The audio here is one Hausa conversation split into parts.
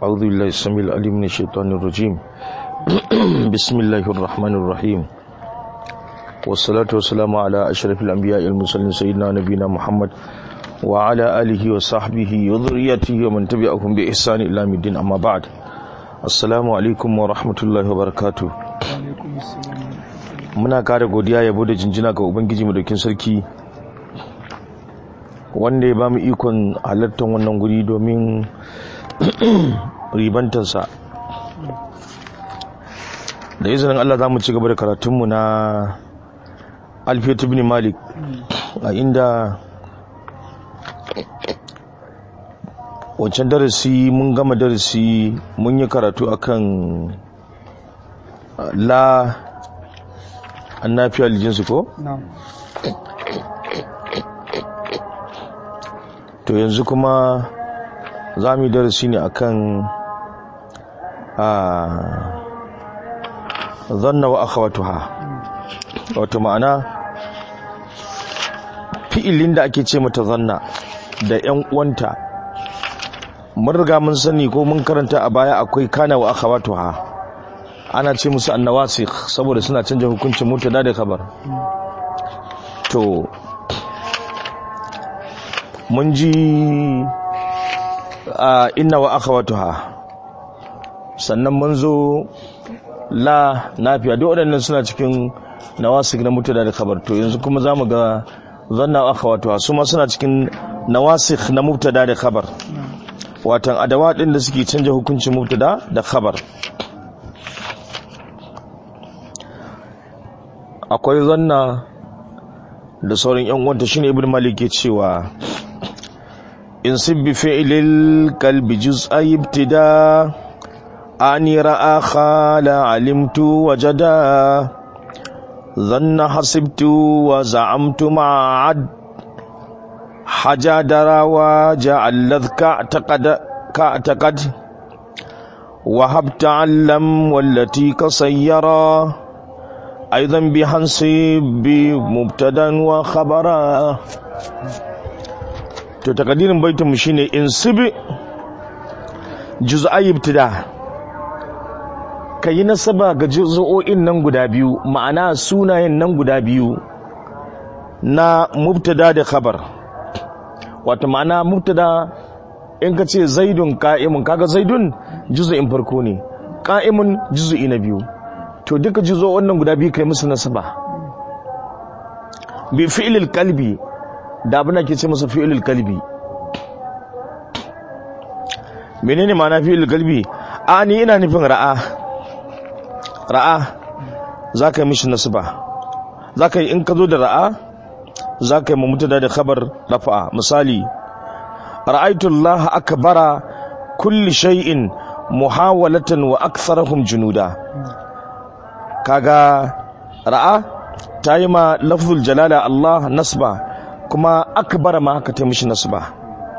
أعوذ بالله السميع العليم من الشيطان الرجيم بسم الله الرحمن الرحيم والصلاة والسلام على أشرف الأنبياء المرسلين سيدنا نبينا محمد وعلى آله وصحبه وذريته ومن تبعهم بإحسان إلى يوم الدين أما بعد السلام عليكم ورحمة الله وبركاته muna kara godiya yabo da jinjina ga ubangiji madaukin sarki wanda ya ba mu ikon halartar wannan guri domin ribantarsa da izinin Allah za mu ci gaba da karatunmu na alfiyat ibn malik a inda wancan darasi mun gama darasi mun yi karatu akan la an nafiya lijinsu ko? to yanzu kuma za mu yi darasi ne akan a zanna wa akhawatuha wato ma'ana fi'ilin da ake ce mata zanna da 'yan uwanta mun riga mun sani ko mun karanta a baya akwai kana wa akhawatuha ana ce musu annawasikh saboda suna canja hukuncin mutada da khabar to mun ji a inna wa akhawatuha sannan mun zo la nafiya duk waɗannan suna cikin nawasik na mutada da khabar to yanzu kuma zamu ga zanna wa akhawatuha su ma suna cikin nawasik na mubtada da khabar watan adawa din da suke canja hukuncin mubtada da khabar akwai zanna da sauran yan uwanta shine ibnu malik ke cewa in sibbi fi'lil qalbi juz'a ibtida ani ra'a khala alimtu wajada dhanna hasibtu wa za'amtu ma'ad haja darawa ja'al ladhka taqad ka taqad wa habta allam wallati kasayyara أيضا بحنصب مبتدا وخبرا to takadirin baitin mu shine insibi juz'ai ibtida kayi nasaba ga juz'o'in nan guda biyu ma'ana sunayen nan guda biyu na mubtada da khabar wato ma'ana mubtada in ka ce zaidun qa'imun kaga zaidun juz'in farko ne qa'imun juz'i na biyu to duka jizo wannan guda biyu kai musu nasaba bi fi'lil kalbi da abin da ke ce masa fi'lil kalbi menene ma'ana fi'lil kalbi a ni ina nufin ra'a ra'a za ka yi mishi nasaba za ka yi in ka zo da ra'a za ka yi mamutada da khabar rafa'a misali ra'aitullaha akbara kulli shay'in muhawalatan wa aktharahum junuda kaga ra'a ta yi ma lafzul jalala Allah nasba kuma akbar ma haka ta mishi nasba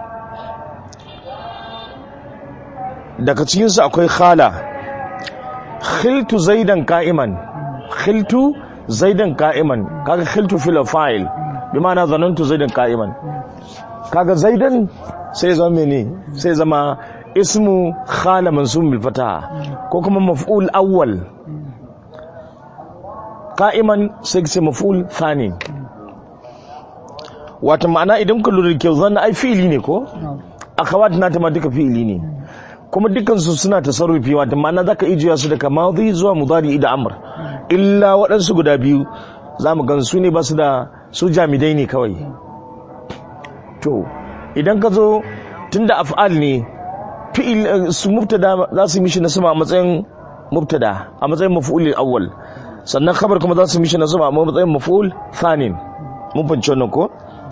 daga cikinsu akwai khala khiltu zaidan ka'iman khiltu zaidan ka'iman kaga khiltu fil fa'il bi ma'ana zanantu zaidan ka'iman kaga zaidan sai zama mene sai zama ismu khala mansub bil fataha ko kuma maf'ul awwal ka'iman sai ce maful thani wata ma'ana idan ka lura da kyau zan ai fi'ili ne ko akhawat na ta ma duka fi'ili ne kuma dukkan su suna tasarrufi wata ma'ana zaka ijiya su daga madhi zuwa mudari da amr illa waɗansu guda biyu zamu gan su ne ba su da su jamidai ne kawai to idan ka zo tunda af'al ne fi'il su mubtada za su mishi nasaba a matsayin mubtada a matsayin maf'ulil awwal sannan khabar kuma za su mishi na zuma amma matsayin maful thanin mun fahimci wannan ko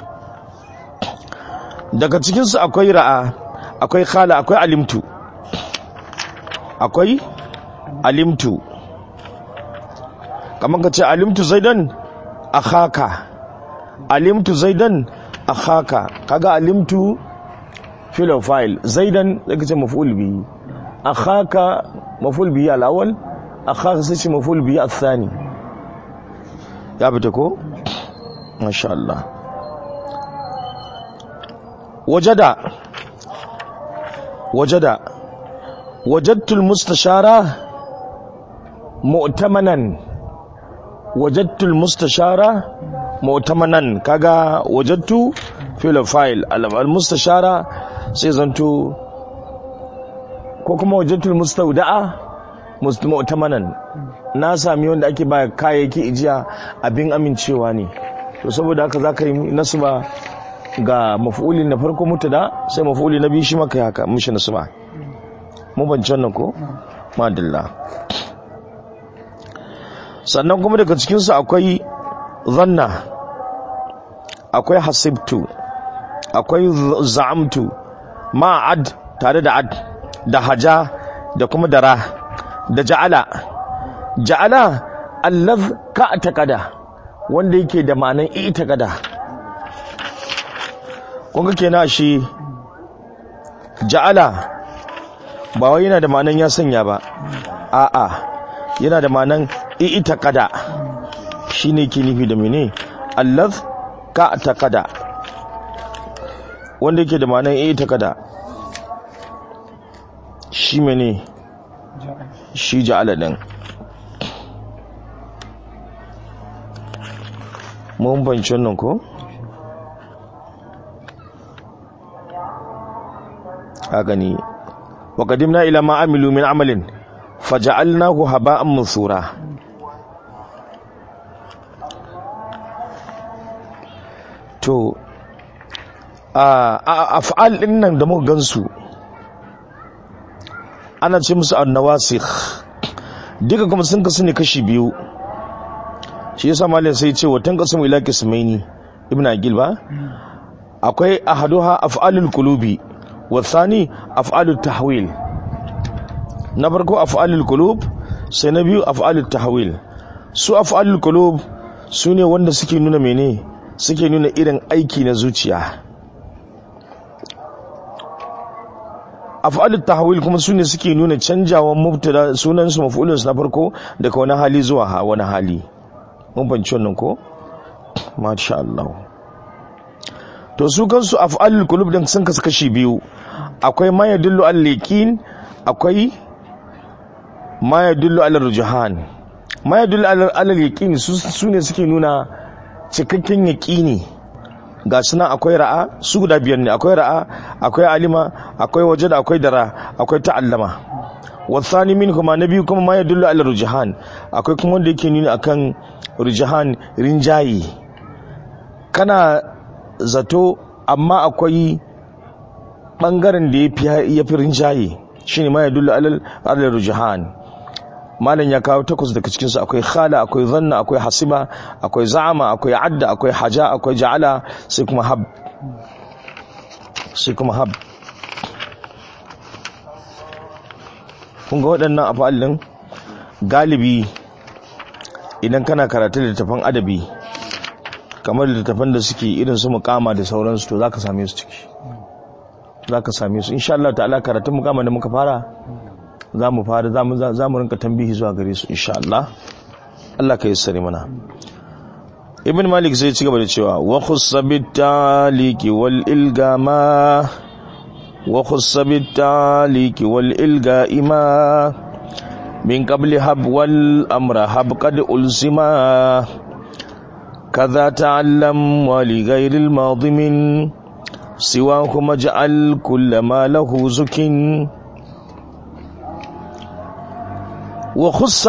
daga cikin su akwai ra'a akwai khala akwai alimtu akwai alimtu kamar ka ce alimtu zaidan akhaka alimtu zaidan akhaka kaga alimtu fil file zaidan zaka ce maf'ul bihi akhaka maf'ul bihi al-awwal akhaka sai ce maful biyu athani ya fita ko masha Allah wajada wajada wajattul mustashara mu'tamanan wajattul mustashara mu'tamanan kaga wajattu fil file al mustashara sai zanto ko kuma wajattul mustauda'a mu'tamanan na sami wanda ake ba kayayyaki ijiya abin amincewa ne to saboda haka zaka yi nasba ga maf'uli na farko mutada sai maf'uli na biyu shi maka haka mishi nasba mu ban nan ko madalla sannan kuma daga cikin su akwai zanna akwai hasibtu akwai za'amtu ma'ad tare da ad da haja da kuma dara da ja'ala ja'ala allaz ka taqada wanda yake da ma'anan i'taqada kun ga kenan shi ja'ala ba wai yana da ma'anan ya sanya ba a'a yana da ma'anan i'taqada shine ke nufi da mene allaz ka taqada wanda yake da ma'anan i'taqada shi mene shi ja'ala din mun banci wannan ko a gani wa qadimna ila ma amilu min amalin faja'alnahu haba'an mansura to a af'al din nan da muka gansu ana ce musu annawasikh duka kuma sun kasu ne kashi biyu shi yasa malin sai ce watan qasmu ila qismaini ibn aqil ba akwai ahaduha af'alul qulubi wa thani af'alut tahwil na farko af'alul qulub sai na biyu af'alut tahwil su af'alul qulub sune wanda suke nuna mene suke nuna irin aiki na zuciya af'alut tahwil kuma sune suke nuna canjawan mubtada sunan su maf'ulun su na farko daga wani hali zuwa wani hali mun banci wannan ko masha Allah to su kansu af'alul qulub din sun kasu kashi biyu akwai ma yadullu al liqin akwai ma yadullu al rujhan ma yadullu al liqin su ne suke nuna cikakken yaqini ga suna akwai ra'a su guda biyar ne akwai ra'a akwai alima akwai wajada akwai dara akwai ta'allama wasani min kuma na biyu kuma ma yadullu al rujhan akwai kuma wanda yake nuna akan rujhan rinjayi kana zato amma akwai bangaren da ya fi rinjaye shine ma yadullu al rujhan malam ya kawo takwas daga cikinsu akwai khala akwai zanna akwai hasiba akwai za'ama akwai adda akwai haja akwai ja'ala sai kuma hab sai kuma hab kun ga waɗannan afalin galibi idan kana karatu littattafan adabi kamar littattafan da suke irin su mukama da sauransu to zaka same su ciki zaka same su insha Allah ta'ala karatun mukama da muka fara za mu fara za mu rinka tambihi zuwa gare su insha Allah Allah ka yassare mana Ibn Malik sai ci gaba da cewa wa khussa bitaliki wal ilgama wa khussa bitaliki wal ilgaima min qabli hab wal amra hab qad ulsima كذا تعلم ولغير الماضي من سواهما اجعل كل ما له زكٍ وخص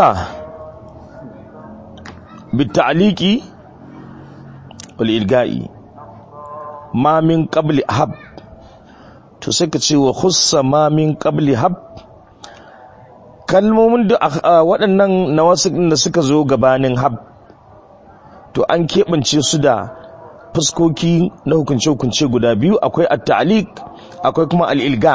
بالتعليق والإلقاء ما من قبل هب تسكتي وخص ما من قبل هب kalmomin da waɗannan nawasikin da suka zo gabanin hab to an keɓance su da fuskoki na hukunce-hukunce guda biyu akwai at-ta'liq akwai kuma al-ilga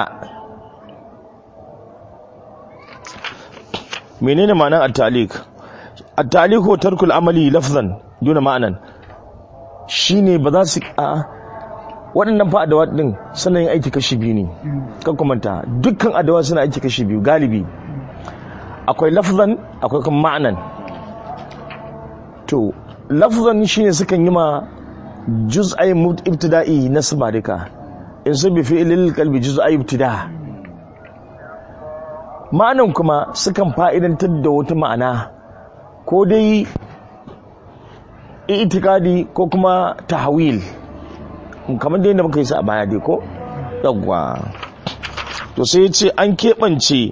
menene ma'anar at-talik at-talik ko tarkul amali lafzan duna ma'anan shine ba za su a waɗannan fa adawa din suna yin aiki kashi biyu ne kan kumanta dukkan adawa suna aiki kashi biyu galibi akwai lafzan akwai kuma ma'anan to lafzan shine sukan yi ma juz'ai ibtida'i nasba duka in su bi fi'lil qalbi juz'ai ibtida' ma'anan kuma sukan fa'idantar da wata ma'ana ko dai itikadi ko kuma tahawil kamar dai da muka yi sa a baya dai ko yawwa to sai ya ce an keɓance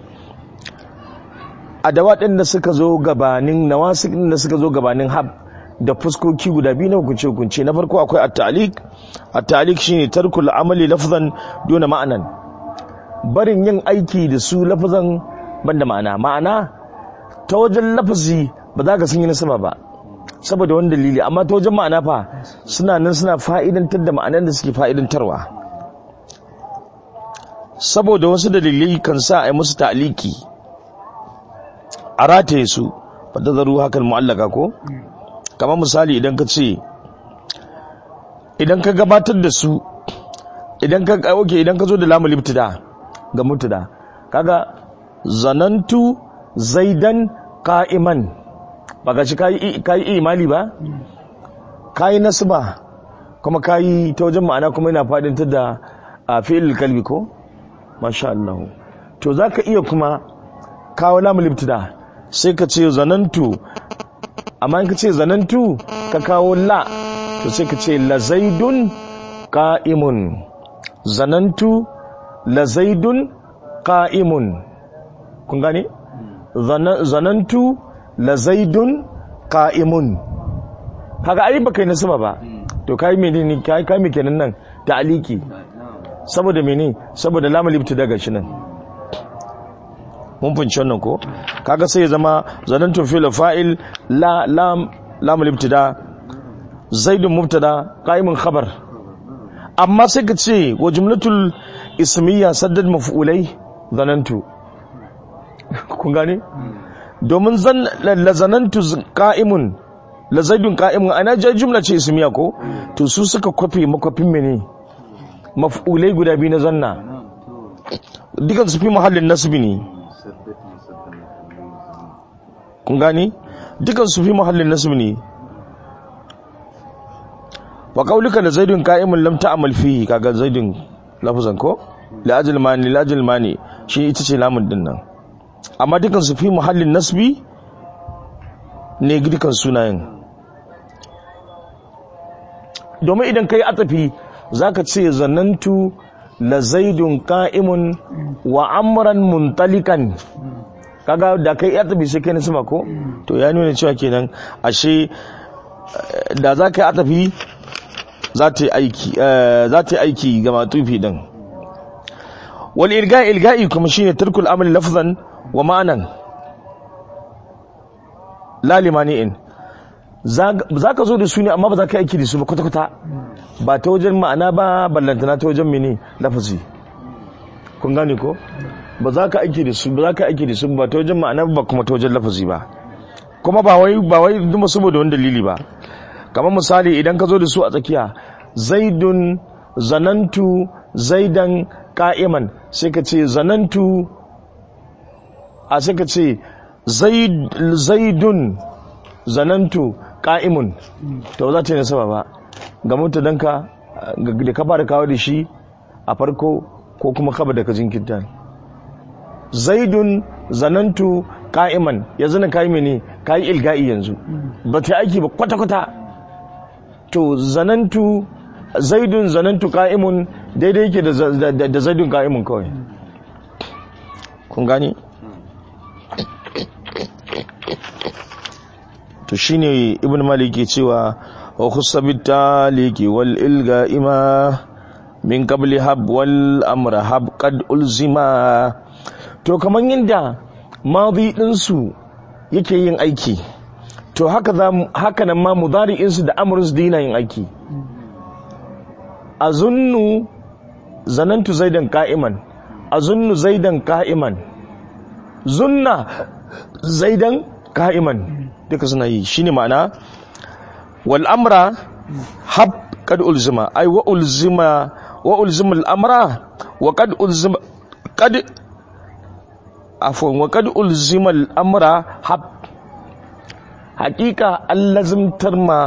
adawa ɗin da suka zo gabanin nawasik ɗin da suka zo gabanin hab da fuskoki guda biyu na hukunce hukunce na farko akwai at-ta'liq at-ta'liq shine tarkul amali lafzan duna ma'anan barin yin aiki da su lafazan banda ma'ana ma'ana ta wajen lafazi ba za ka sun yi nasaba ba saboda wani dalili amma ta wajen ma'ana fa suna nan suna fa'idantar da ma'anan da suke fa'idantarwa saboda wasu dalilai kan sa a yi musu ta'liki a rataye su ba ta zaru hakan mu'allaka ko kamar misali idan ka ce idan ka gabatar da su idan ka oke idan ka zo da lamu libtida ga mutada kaga zanantu zaidan qa'iman ba ga shi kai kai imali ba kai nasba kuma kai ta wajen ma'ana kuma yana fadin ta da fi'il kalbi ko masha Allah to zaka iya kuma kawo lamu libtida sai ka ce zanantu amma in ka ce zanantu ka kawo la to sai ka ce la zaidun qa'imun zanantu la zaidun qa'imun kun gane zanantu la zaidun qa'imun kaga ai baka yi nasaba ba to kai menene kai kai me kenan nan ta'aliki saboda mene saboda lamul ibtida shi nan mun funci wannan ko kaga sai ya zama zanantu fil fa'il la lam lamul ibtida zaidun mubtada qa'imun khabar amma sai ka ce wa jumlatul ismiyya saddad maf'ulai zanantu kun gane domin zan la zanantu qa'imun la zaidun qa'imun ana ja jumla ce ismiya ko to su suka kwafe makwafin mene maf'ulai guda biyu na zanna dukan su fi mahallin nasbi ne kun gani dukan su fi mahallin nasbi ne wa qaulika la zaidun qa'imun lam ta'mal fihi kaga zaidun lafazan ko la ajal mani la ajal mani shi ita ce lamun din nan amma dukan su fi mahallin nasbi ne dukan sunayen domin idan kai atafi zaka ce zanantu la zaidun qa'imun wa amran muntalikan kaga da kai atafi sai kai na sama ko to ya nuna cewa kenan ashe da za ka yi atafi za ta yi aiki za ta yi aiki ga matufi din wal ilga'i ilga'i kuma shine tarkul amali lafzan wa ma'anan la limani'in za ka zo da su ne amma ba za ka aiki da su ba kwata-kwata ba ta wajen ma'ana ba ballantana ta wajen mini lafazi kun gane ko ba za ka aiki da su ba za ka aiki da su ba ta wajen ma'ana ba kuma ta wajen lafazi ba kuma ba wai ba wai duma saboda wani dalili ba kamar misali idan ka zo da su a tsakiya zaidun zanantu zaidan ka'iman sai ka ce zanantu a sai ka ce zaidun zanantu ka'imun to za ta yi nasaba ba ga mutadanka da ka fara kawo da shi a farko ko kuma kaba da ka jinkirta zaidun zanantu ka'iman yanzu na kayi mene kayi ilga'i yanzu ba ta aiki ba kwata-kwata to zanantu zaidun zanantu ka'imun daidai yake da zaidun ka'imun kawai kun gani to shine ibn malik ke cewa wa khusabit taliki wal ilga ima min qabli hab wal amra hab qad ulzima to kaman yadda madi din su yake yin aiki to haka za haka nan ma mudari'in su da amrun su dina yin aiki azunnu zanantu zaidan qa'iman azunnu zaidan qa'iman zunna zaidan qa'iman duka suna yi shine ma'ana wal amra hab kad ulzima ay wa ulzima wa ulzima al amra wa kad ulzima kad afwan wa kad ulzima al amra hab hakika an lazimtar ma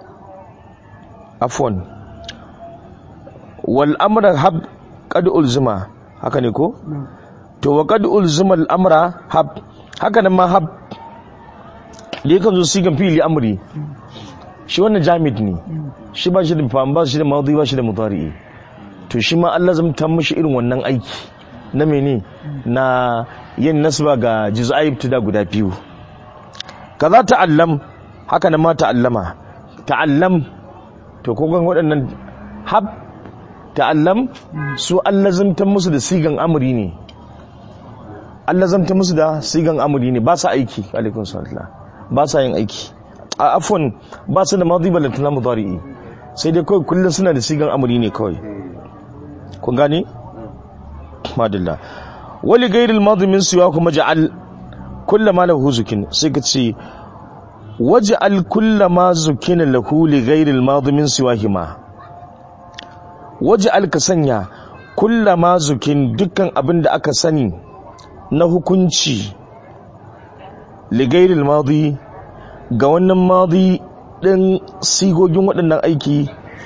afwan wal amra hab kad ulzima haka ne ko to wa qad ulzima al-amra hab haka nan ma hab da yakan zo sigan fi'li amri shi wannan jamid ne shi ba shi da fa'am ba shi da madi ba shi da mudari to shi ma Allah zai ta mishi irin wannan aiki na mene na yin nasba ga juz'ai ibtida guda biyu kaza ta'allam haka nan ma ta'allama ta'allam to ko gan waɗannan hab ta'allam su Allah zamta musu da sigan amri ne Allah zamta musu da sigan amri ne ba sa aiki alaikum salam ba sa yin aiki a afwan ba su da madi balantana mudari'i sai dai kawai kullum suna da sigan amri ne kawai kun gane madalla wali gairil madi min siwa kuma ja'al kullama lahu zukin sai ka ce waj'al kullama zukina lahu li ghairil madi min siwahima waj'al ka sanya kullama zukin dukkan abin da aka sani na hukunci li ghairil madi ga wannan madi din sigogin waɗannan aiki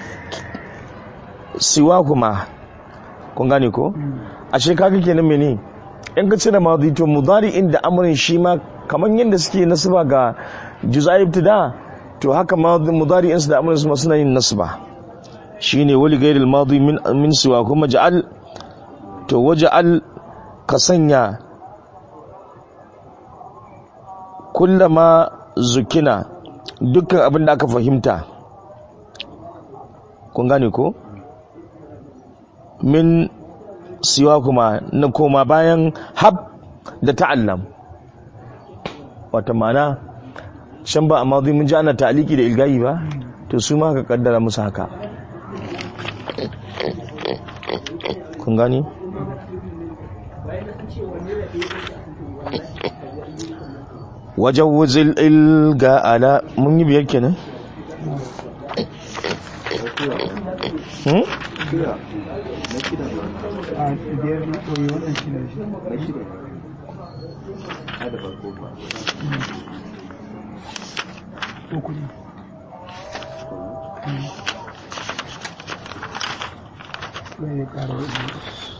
siwahuma kun gane ko ashe kaga kenan mene in ka cire madi to mudari inda amrin shi ma kamar yadda suke nasaba ga juz'ai ibtida to haka mudari insu da amrin su ma suna yin nasba shine wali ghairil madi min min siwa kuma ja'al to waja'al ka sanya kullama zukina dukkan abin da aka fahimta kun gane ko min siwa kuma na koma bayan hab da ta'allam wata mana can ba amma mun ji ana ta'aliki da ilgayi ba to su ma ka kaddara musu haka kun gani wajen wuzil ilga ala mun yi biyar kenan hmm? a biyar na ɗoyi wannan shi ne shi uku ne sai ya ƙara waɗanda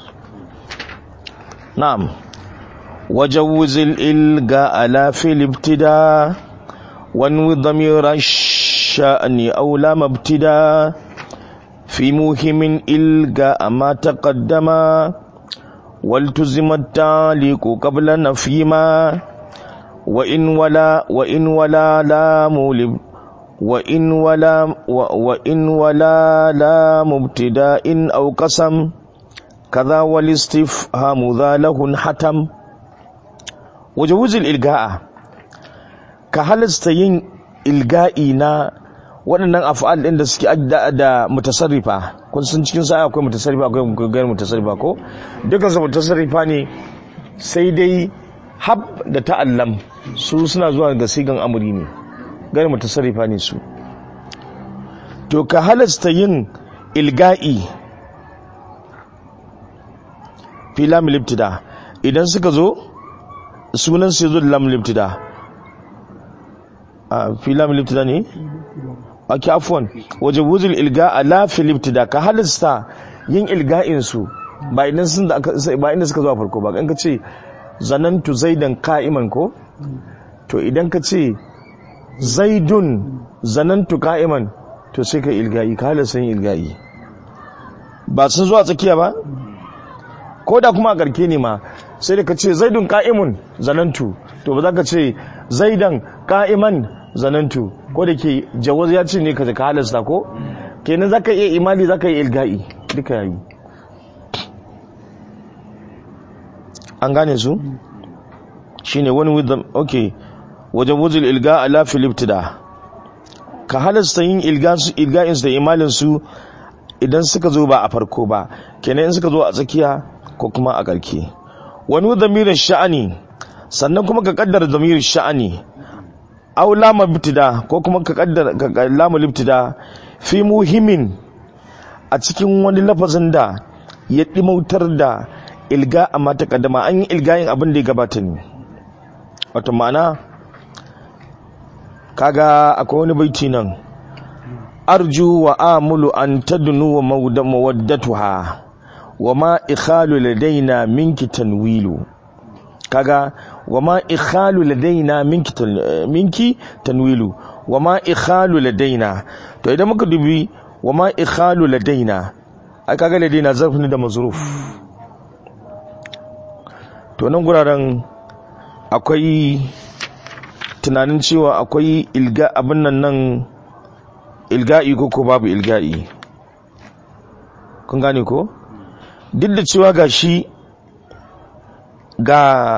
نعم وجوز الإلغاء لا في الابتداء وانوي ضمير الشأن أو لام ابتداء في موهم إلغاء ما تقدم والتزم التعليق قبل نفيما وإن ولا وإن ولا لام لب وإن ولا و- وإن ولا لام ابتداء أو قسم كذا والاستفهام ذا له حتم وجوز الإلغاء كهلست yin ilga'i na waɗannan af'al ɗin da suke da, da mutasarrifa kun san cikin sa akwai mutasarrifa akwai gairu mutasarrifa ko dukkan su mutasarrifa ne sai dai hab da ta'allam su suna zuwa ga sigan amuri ne gairu mutasarrifa ne su to ka halasta yin ilga'i fi lam libtida idan suka zo sunan su zo da lam libtida a fi lam libtida ne ake afwan waje wuzul ilga a la fi libtida ka halasta yin ilga'in su ba idan sun da aka- ba inda suka zo a farko ba in ka ce zanantu zaidan ka'iman ko to idan ka ce zaidun zanantu ka'iman to sai ka ilga'i ka halasta yin ilga'i ba sun zo a tsakiya ba ko da kuma a garke ne ma sai da ka ce zaidun ka'imun zanantu to ba za ka ce zaidan ka'iman zanantu ko da ke jawaz ya ce ne ka ka halasta ko kenan za ka iya imali za ka yi ilga'i duka yayi an gane su shine wani with them okay wajen wuzul ilga ala filiptida ka halasta yin ilga'in su da imalin su idan suka zo ba a farko ba kenan in suka zo a tsakiya ko kuma a ƙarke wani zamirin sha'ani sannan kuma ka kaddara zamirin sha'ani aw lama ibtida ko kuma ka kaddara ka lama ibtida fi muhimmin a cikin wani lafazin da ya dimautar da ilga amma ta kaddama an yi ilgayin abin da ya gabata ne wato ma'ana kaga akwai wani baiti nan arju wa amulu an tadnu wa mawaddatuha wa ma ikhalu ladaina minki tanwilu kaga wa ma ikhalu ladaina minki tan- minki tanwilu wa ma ikhalu ladaina to idan muka dubi wa ma ikhalu ladaina ai kaga ladaina zarf ne da mazruf to nan guraren akwai tunanin cewa akwai ilga abin nan nan ilga'i ko ko babu ilga'i kun gane ko duk da cewa ga shi ga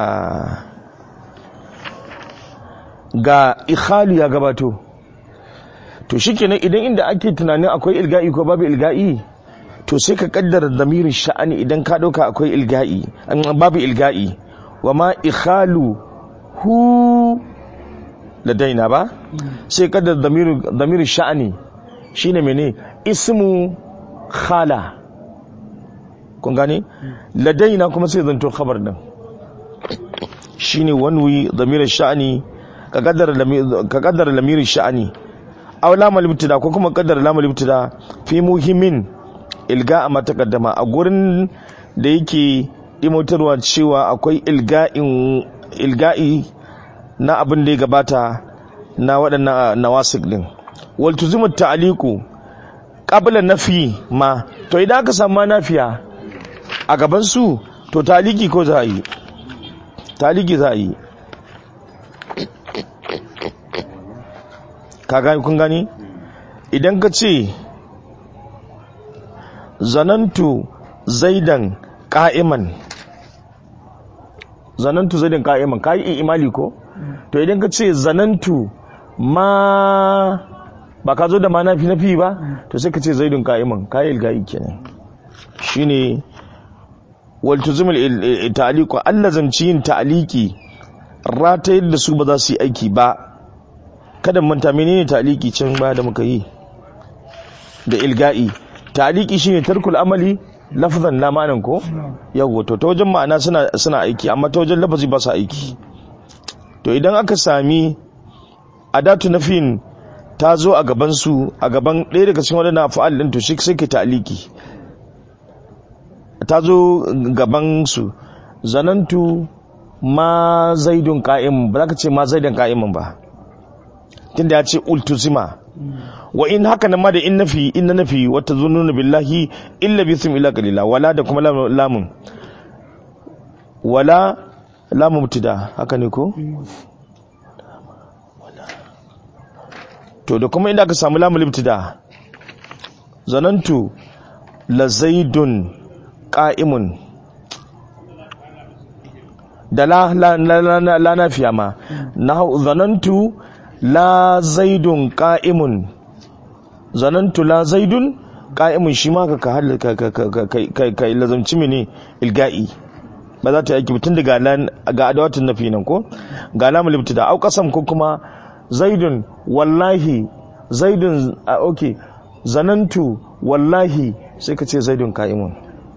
ga ikhalu ya gabato to shikenan idan inda ake tunanin akwai ilga'i ko babu ilga'i to sai ka kaddara damirin sha'ani idan ka dauka akwai ilga'i an- babu ilga'i wa ma ikhalu hu ladaina ba sai kaddara damirin damirin sha'ani shine mene ismu khala kun gane ladaina kuma sai zanto khabar din shine wanwi damirin sha'ani ka kaddara lami- ka kaddara lamirin sha'ani aw lamul ibtida ko kuma kaddara lamul ibtida fi muhimmin ilga a matakaddama a gurin da yake imotarwa cewa akwai ilga'in ilga'i na abin da ya gabata na waɗannan nawasik din wal tuzimu ta'liqu qabla nafi ma to idan aka samu nafiya a gaban su to taliki ko za a yi taliki za a yi ka gani kun gani idan ka ce zanantu zaidan ka'iman zanantu zaidan ka'iman ka yi imali ko to idan ka ce zanantu ma ba ka zo da ma nafi nafi ba to sai ka ce zaidun ka'iman ka yi ilga'i kenan shine wal tuzumul ta'liqu allazamci yin ta'liqi ratayar da su ba za su yi aiki ba kada mu manta menene ta'liqi can ba da muka yi da ilga'i ta'liqi shine tarkul amali lafzan la ma'anan ko yawo to ta wajen ma'ana suna suna aiki amma ta wajen lafazi ba su aiki to idan aka sami adatu nafin ta zo a gaban su a gaban ɗaya daga cikin wadannan fa'al din to shi sai ke ta'liqi ta zo gaban su zanantu ma zaidun qa'im ba za ka ce ma zaidan qa'imin ba tunda ya ce ultuzima wa in haka nan ma da in nafi in nafi wata zununa billahi illa bisum illa qalila wala da kuma lam- lamun wala lamun mubtada haka ne ko to da kuma inda aka samu lamun mubtada zanantu la zaidun qa'imun da la la la, la, la, la nafiya ma na zanantu la zaidun qa'imun zanantu la zaidun qa'imun shi ma ka ka ka ka ka ka ka lazamci mene ilga'i ba za ta yi aiki mutum daga lan ga adawatin nafi nan ko ga lamul ibtida au qasam ko kuma zaidun wallahi zaidun a okay zanantu wallahi sai ka ce zaidun qa'imun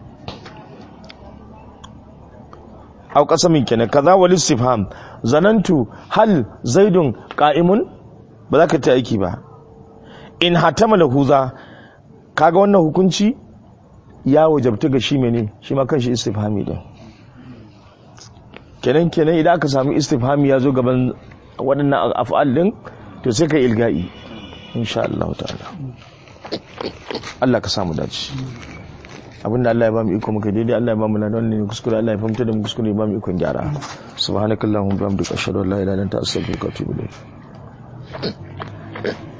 au qasamin kenan kaza wal istifham zanantu hal zaidun qa'imun ba za ka ta aiki ba in hatama lahuza kaga wannan hukunci ya wajabta ga shi mene shi ma kanshi istifhami din kenan kenan idan aka samu istifhami ya zo gaban waɗannan af'al din to sai kai ilga'i insha Allah ta'ala Allah ka samu dace abinda Allah ya ba mu iko muka daidai Allah ya ba mu ladan ne kuskure Allah ya fahimta da mu kuskure ya ba mu ikon gyara subhanakallahumma wa bihamdika ashhadu an la ilaha illa anta astaghfiruka wa atubu ilayk